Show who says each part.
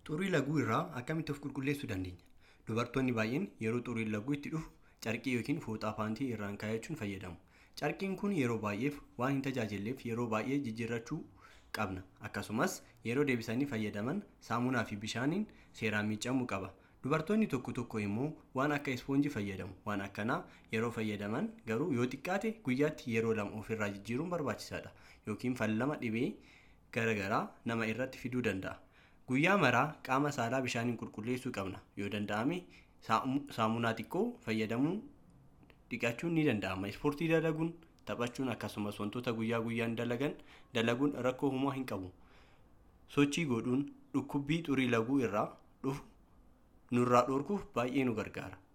Speaker 1: Xurii laguu irraa akkamitti of qulqulleessuu dandeenya? Dubartoonni baay'een yeroo xuriin laguu itti dhufu carqii yookiin fooxaa paantii irraan kaayachuun fayyadamu. Carqiin kun yeroo baay'eef waan hin tajaajilleef yeroo baay'ee jijjiirrachuu qabna. Akkasumas yeroo deebisanii fayyadaman saamunaa fi bishaaniin seeraan miicamuu qaba. Dubartoonni tokko tokko immoo waan akka ispoonjii fayyadamu. Waan akkanaa yeroo fayyadaman garuu yoo xiqqaate guyyaatti yeroo lama ofirraa jijjiiruun barbaachisaadha. Yookiin fallama dhibee garaagaraa nama irratti fiduu danda'a. Guyyaa maraa qaama saalaa bishaaniin qulqulleessuu qabna. Yoo danda'ame saamunaa xiqqoo fayyadamuun dhiqachuun ni danda'ama. Ispoortii dalaguun, taphachuun akkasumas wantoota guyyaa guyyaan dalagan dalaguun rakkoo homaa hin qabu. Sochii godhuun dhukkubbii xurii laguu irraa dhufu nurraa dhorkuuf baay'ee nu gargaara.